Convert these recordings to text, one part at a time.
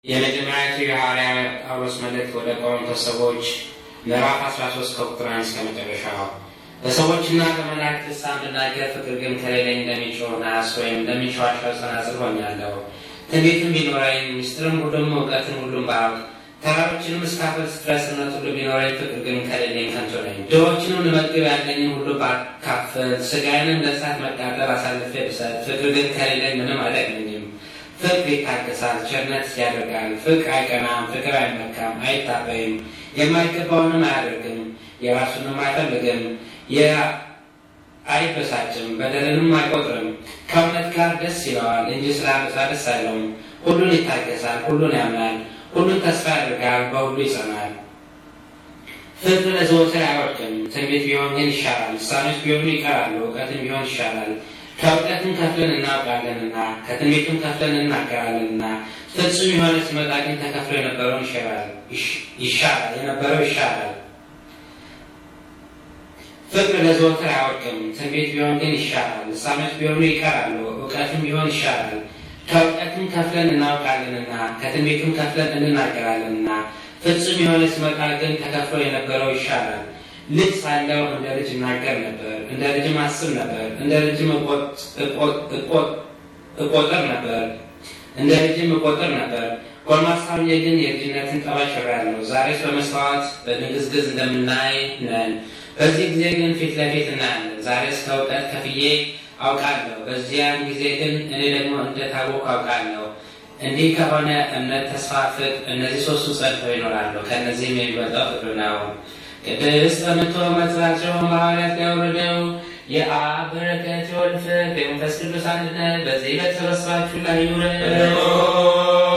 የመጀመሪያቱ የሐዋርያ ጳውሎስ መልእክት ወደ ቆሮንቶስ ሰዎች ምዕራፍ 13 ከቁጥር አንድ እስከ መጨረሻው። በሰዎችና በመላእክት ልሳን ብናገር ፍቅር ግን ከሌለኝ እንደሚጮህ ናስ ወይም እንደሚንሸዋሸው ጸናጽል ሆኛለሁ። ትንቢትም ቢኖረኝ ምስጢርም ሁሉም እውቀትን ሁሉም ባውቅ ተራሮችንም እስካፈልስ ድረስ እምነት ሁሉ ቢኖረኝ ፍቅር ግን ከሌለኝ ከንቱ ነኝ። ድሆችንም ልመግብ ያለኝን ሁሉ ባካፍል ሥጋዬንም ለእሳት መቃጠል አሳልፌ ብሰጥ ፍቅር ግን ከሌለኝ ምንም አይጠቅመኝም። ፍቅር ይታገሳል፣ ቸርነት ያደርጋል። ፍቅር አይቀናም፣ ፍቅር አይመካም፣ አይታበይም፣ የማይገባውንም አያደርግም፣ የራሱንም አይፈልግም፣ አይበሳጭም፣ በደልንም አይቆጥርም። ከእውነት ጋር ደስ ይለዋል እንጂ ስለ ዓመፃ ደስ አይለውም። ሁሉን ይታገሳል፣ ሁሉን ያምናል፣ ሁሉን ተስፋ ያደርጋል፣ በሁሉ ይጸናል። ፍቅር ለዘወትር አይወድቅም። ትንቢት ቢሆን ግን ይሻላል፣ ልሳኖች ቢሆኑ ይቀራሉ፣ እውቀትም ቢሆን ይሻላል። ከእውቀትም ከፍለን እናውቃለንና ከትንቢቱም ከፍለን እናገራለንና ፍጹም የሆነ ሲመጣ ግን ተከፍሎ የነበረውን ይሻላል የነበረው ይሻላል። ፍቅር ለዘወትር አይወድቅም። ትንቢት ቢሆን ግን ይሻላል፣ ልሳኖች ቢሆኑ ይቀራሉ፣ እውቀትም ቢሆን ይሻላል። ከእውቀትም ከፍለን እናውቃለንና ከትንቢቱም ከፍለን እንናገራለንና ፍጹም የሆነ ሲመጣ ግን ተከፍሎ የነበረው ይሻላል። ልጅ ሳለሁ እንደ ልጅ እናገር ነበር፣ እንደ ልጅም አስብ ነበር፣ እንደ ልጅም እቆጥር ነበር እንደ ልጅም እቆጥር ነበር። ጎልማሳ ሆኜ ግን የልጅነትን ጠባይ ሽሬአለሁ። ዛሬስ በመስታወት በድንግዝግዝ እንደምናይ ነን፣ በዚህ ጊዜ ግን ፊት ለፊት እናያለን። ዛሬስ ከእውቀት ከፍዬ አውቃለሁ፣ በዚያን ጊዜ ግን እኔ ደግሞ እንደታወቅሁ አውቃለሁ። እንዲህ ከሆነ እምነት፣ ተስፋ፣ ፍቅር እነዚህ ሶስቱ ጸንተው ይኖራሉ። ከእነዚህም የሚበልጠው ፍቅር ነው። ቅድስት በምትሆን መጽናቸው ሐዋርያት ያወረደው የአብ በረከት የወልድ ፍቅር የመንፈስ ቅዱስ አንድነት በዚህ በተሰበሰባችሁ ላይ ይውረድ።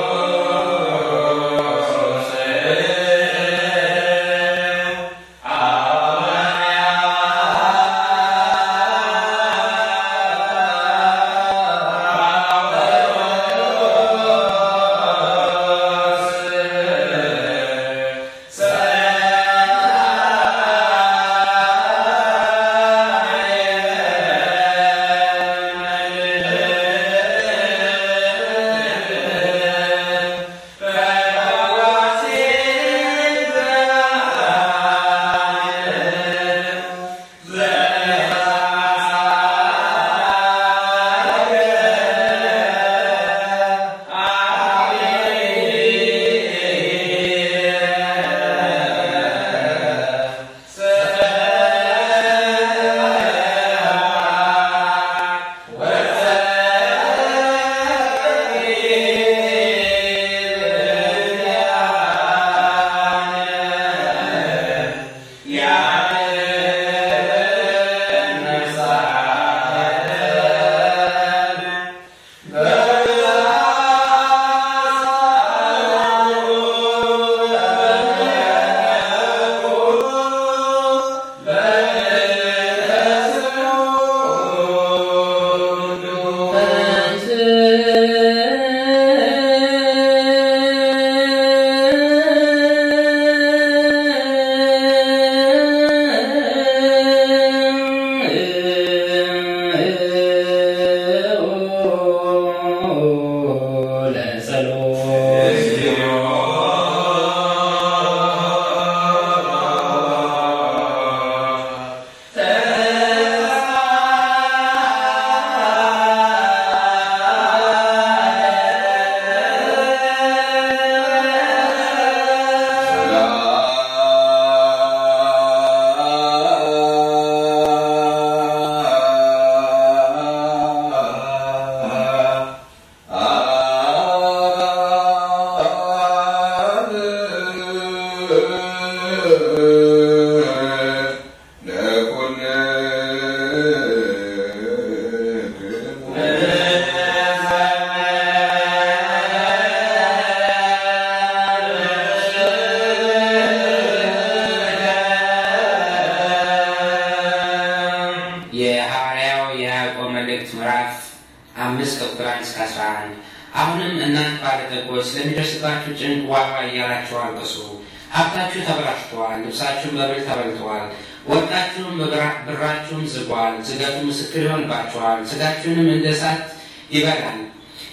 የሐዋርያው የያዕቆብ መልእክት ምዕራፍ አምስት ከቁጥር አንድ እስከ አስራ አንድ አሁንም እናንተ ባለጠጎች ስለሚደርስባችሁ ጭንቅ ዋጋ እያላችሁ አልቅሱ። ሀብታችሁ ተበላሽተዋል፣ ልብሳችሁም በብል ተበልተዋል፣ ወርቃችሁም ብራችሁም ዝጓል። ዝገቱ ምስክር ይሆንባችኋል፣ ስጋችሁንም እንደ እሳት ይበላል።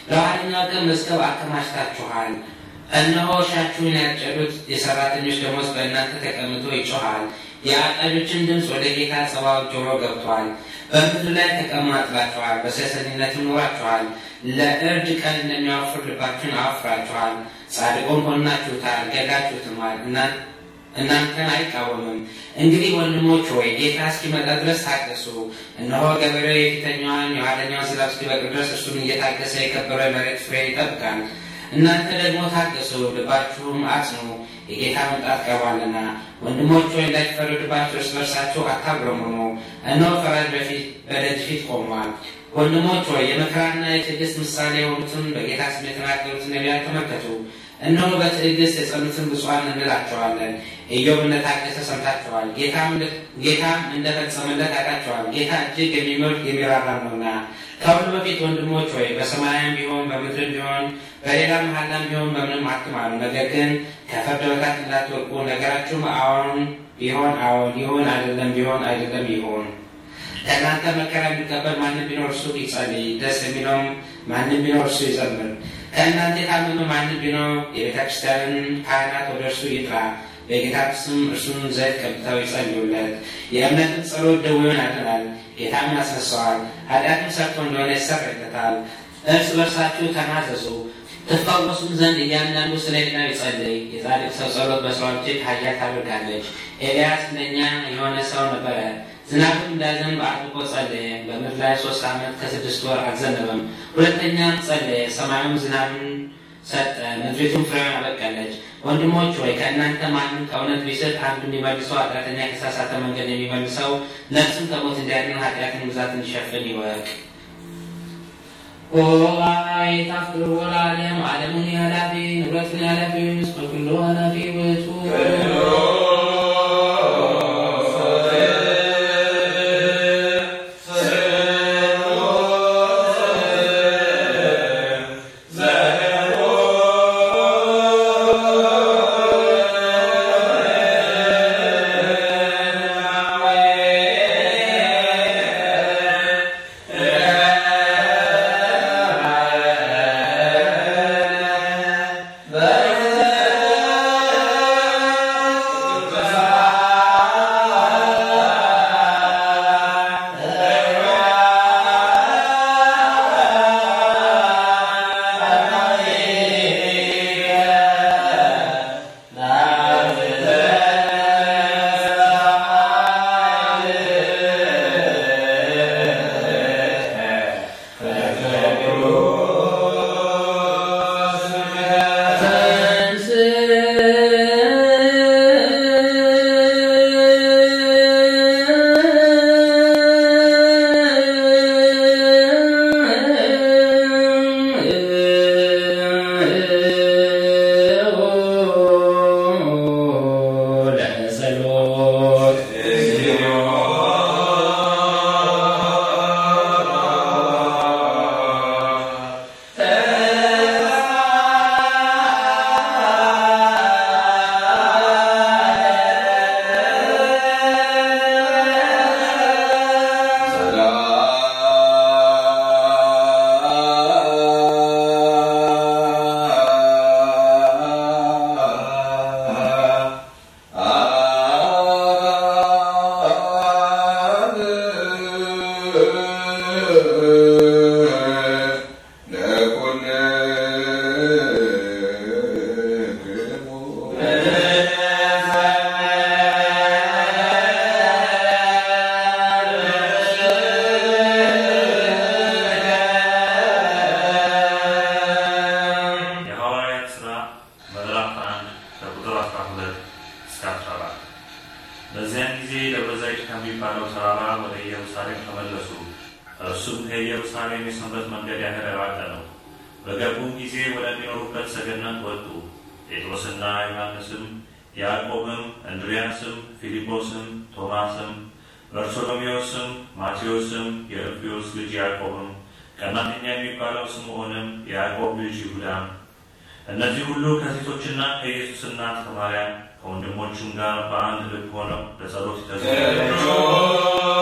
ለኋለኛው ቀን መዝገብ አከማችታችኋል። እነሆ እርሻችሁን ያጨዱት የሰራተኞች ደሞዝ በእናንተ ተቀምጦ ይጮሃል። የአጣጆችን ድምፅ ወደ ጌታ ጸባዖት ጆሮ ገብቷል። በምድር ላይ ተቀማጥላችኋል፣ በሴሰኝነትም ኖራችኋል። ለእርድ ቀን እንደሚያወፍር ልባችሁን አወፍራችኋል። ጻድቁን ሆናችሁታል፣ ገዳችሁትማል፣ እናንተን አይቃወምም። እንግዲህ ወንድሞች ሆይ ጌታ እስኪመጣ ድረስ ታገሱ። እነሆ ገበሬው የፊተኛዋን የኋለኛዋን ዝናብ እስኪበቅል ድረስ እርሱን እየታገሰ የከበረ መሬት ፍሬን ይጠብቃል። እናንተ ደግሞ ታገሱ፣ ልባችሁም አጽኑ፣ የጌታ መምጣት ቀርቧልና። ወንድሞች ሆይ እንዳይፈረድባችሁ እርስ በርሳችሁ አታጉረምርሙ። እነሆ ፈራጅ በፊት በደጅ ፊት ቆሟል። ወንድሞች ሆይ የመከራና የትዕግስት ምሳሌ የሆኑትን በጌታ ስም የተናገሩትን ነቢያት ተመልከቱ። እነሆ በትዕግስት የጸኑትን ብፁዓን እንላቸዋለን። ኢዮብ እንደታገሰ ሰምታችኋል፣ ጌታም እንደፈጸመለት አውቃችኋል። ጌታ እጅግ የሚምር የሚራራም ነውና። ከሁሉ በፊት ወንድሞች ሆይ በሰማያም ቢሆን በምድርም ቢሆን በሌላ መሐላም ቢሆን በምንም አትማሉ። ነገር ግን ከፍርድ በታች እንዳትወድቁ ነገራችሁም አዎን ቢሆን አዎን ይሁን፣ አይደለም ቢሆን አይደለም ይሁን። ከእናንተ መከራ የሚቀበል ማንም ቢኖር እርሱ ይጸልይ፣ ደስ የሚለውም ማንም ቢኖር እርሱ ይዘምር። ከእናንተ የታመመ ማንም ቢኖር የቤተ ክርስቲያንን ካህናት ወደ እርሱ ይጥራ፣ በጌታ ስም እርሱን ዘይት ቀብተው ይጸልዩለት። የእምነትን ጸሎት ደዌውን ያድናል፣ ጌታም ያስነሳዋል። ኃጢአትም ሰርቶ እንደሆነ ይሰረይለታል። እርስ በርሳችሁ ተናዘዙ ትፈወሱም ዘንድ እያንዳንዱ ስለ ሌላው ይጸልይ። የጻድቅ ሰው ጸሎት በሰው እጅግ ኃያል ታደርጋለች። ኤልያስ እንደኛ የሆነ ሰው ነበረ። ዝናብም እንዳይዘንብ አጥብቆ ጸለየ። በምድር ላይ ሶስት ዓመት ከስድስት ወር አልዘነበም። ሁለተኛም ጸለየ፣ ሰማዩም ዝናብን ሰጠ፣ ምድሪቱም ፍሬዋን አበቀለች። ወንድሞች ሆይ ከእናንተ ማንም ከእውነት ቢስት አንዱ እንዲመልሰው፣ ኃጢአተኛ ከተሳሳተ መንገድ የሚመልሰው ነፍስን ከሞት እንዲያድን ኃጢአትን ብዛት እንዲሸፍን ይወቅ። ኦይ ታፍቅሩ ወለዓለም ዓለሙን ኃላፊ ንብረቱን ኃላፊ ምስለ ኩሉ ኃላፊ ውእቱ የሐዋርያት ሥራ ምዕራፍ አንድ ከቁጥር 12 እስከ 14 በዚያን ጊዜ ደብረ ዘይት ከሚባለው ተራራ ወደ ኢየሩሳሌም ተመለሱ። እርሱም ከኢየሩሳሌም የሰንበት መንገድ ያህል ራቀ ነው። በገቡም ጊዜ ወደሚኖሩበት ሰገነት ወጡ። ጴጥሮስና ዮሐንስም፣ ያዕቆብም፣ እንድርያስም፣ ፊልጶስም፣ ቶማስም፣ በርቶሎሜዎስም፣ ማቴዎስም፣ የእልፍዮስ ልጅ ያዕቆብም፣ ቀናተኛ የሚባለው ስምዖንም፣ የያዕቆብ ልጅ ይሁዳም እነዚህ ሁሉ ከሴቶችና ከኢየሱስ እናት ከማርያም ከወንድሞቹም ጋር በአንድ ልብ ሆነው ለጸሎት ይተጉ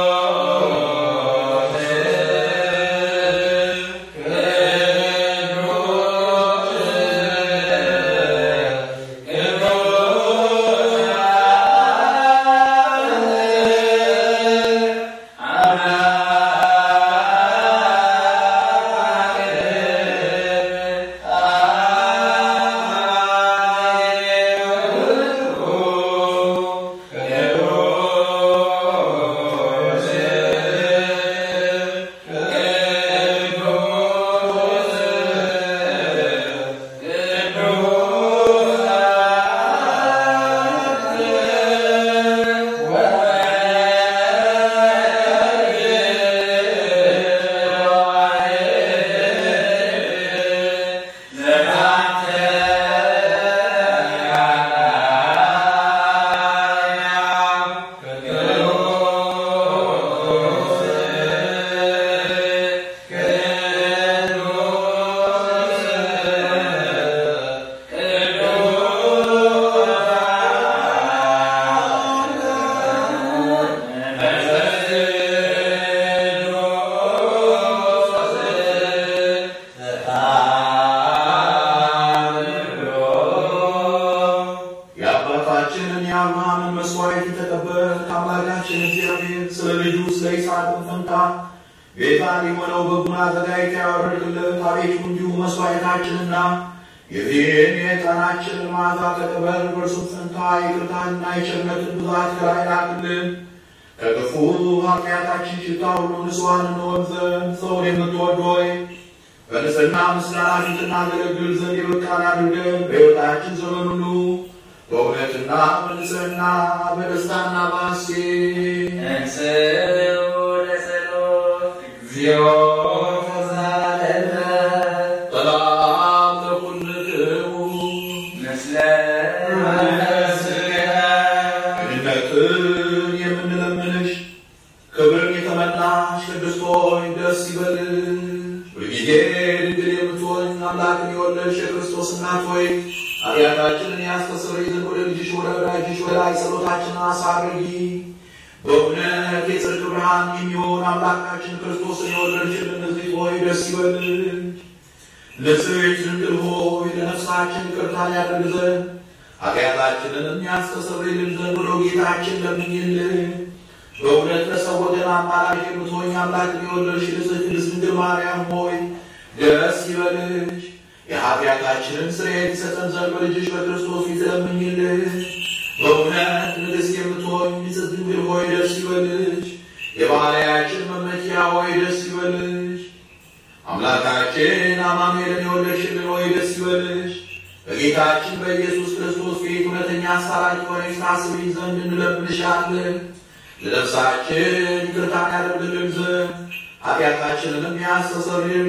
ፈንታ ቤዛ ሊሆነው በጉን አዘጋጅተህ ያወረድክልን አቤቱ እንዲሁ መስዋዕታችንና የዚህን የዕጣናችንን መዓዛ ተቀበል። በእርሱም ፈንታ ይቅርታንና የቸርነትን ብዛት ከላይ ላክልን። ከክፉ ኃጢአታችን ሽታ ሁሉ ንጹሐን እንሆን ዘንድ ሰውን የምትወድ ሆይ በንጽሕና ምስጋና ፊት እናገለግል ዘንድ የበቃን አድርገን በሕይወታችን ዘመን ሁሉ በእውነትና በንጽሕና በደስታና በሐሴት እንስኡ ለጸሎት እግዚኦ ተሳለነ ሰላም ለኩልክሙ ምስለ መንፈስከ ድነትን የምንለምንሽ ክብርን የተመላሽ ቅድስት ሆይ ደስ ይበልሽ። ሁልጊዜ ድንግል የምትሆኝ አምላክን የወለድሽ የክርስቶስ እናት ሆይ ኃጢአታችንን ያስተሰርይ ዘንድ ወደ ልጅሽ ወደ ወዳጅሽ ወደ ላይ ጸሎታችንን አሳርጊ። በእውነት የጽድቅ ብርሃን የሚሆን አምላካችን ክርስቶስን የወለድሽልን ንጽሕት ሆይ ደስ ይበልሽ። ንጽሕት ድንግል ሆይ ለነፍሳችን ይቅርታን ያደርግ ዘንድ ኃጢአታችንን የሚያስተሰርይልን ዘንድ ወደ ጌታችን ለምኝልን። በእውነት ለሰው ወገን አማላጅ የምትሆኝ አምላክን የወለድሽ ንጽሕት ቅድስት ድንግል ማርያም ሆይ ደስ ይበልሽ። የኃጢአታችንን ስርየት ይሰጠን ዘንድ በልጅሽ በክርስቶስ ፊት ለምኝልን። በእውነት ንግሥት የምትሆኝ ንጽሕት ድንግል ሆይ ደስ ይበልሽ። የባሕርያችን መመኪያ ሆይ ደስ ይበልሽ። አምላካችን አማኑኤልን የወለድሽልን ሆይ ደስ ይበልሽ። በጌታችን በኢየሱስ ክርስቶስ ፊት እውነተኛ አስታራቂ ሆነሽ ታስቢን ዘንድ እንለምንሻለን። ለነፍሳችን ይቅርታን ያደርግልን ዘንድ ኃጢአታችንንም ያስተሰርይልን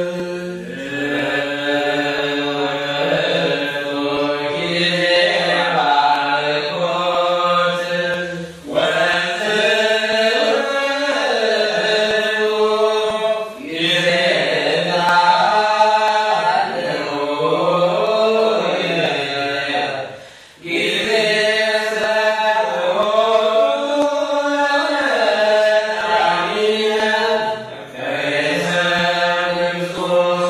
ዘንድ ክርስቶስ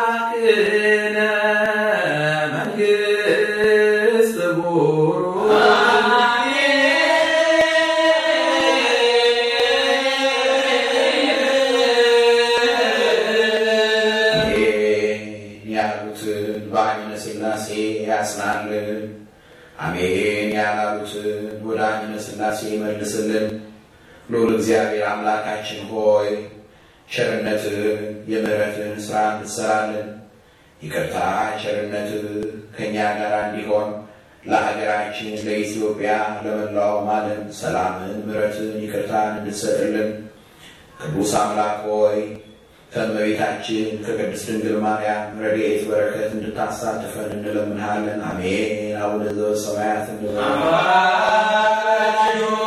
አምላክነ መንግሥት ቡሩክ አሜን ያሉትን በአይነ ሥላሴ ያጽናልን። አሜን ያላሉትን ወደ አይነ ሥላሴ መልስልን። ልዑል እግዚአብሔር አምላካችን ሆይ ቸርነትን የምሕረትን ሥራ እንድትሠራልን ይቅርታ ቸርነትህ ከእኛ ጋር እንዲሆን ለሀገራችን ለኢትዮጵያ ለመላው ዓለም ሰላምን ምሕረትን ይቅርታን እንድትሰጥልን ቅዱስ አምላክ ሆይ ከእመቤታችን ከቅድስት ድንግል ማርያም ረድኤት በረከት እንድታሳትፈን እንለምንሃለን። አሜን። አቡነ ዘበሰማያት እንበል።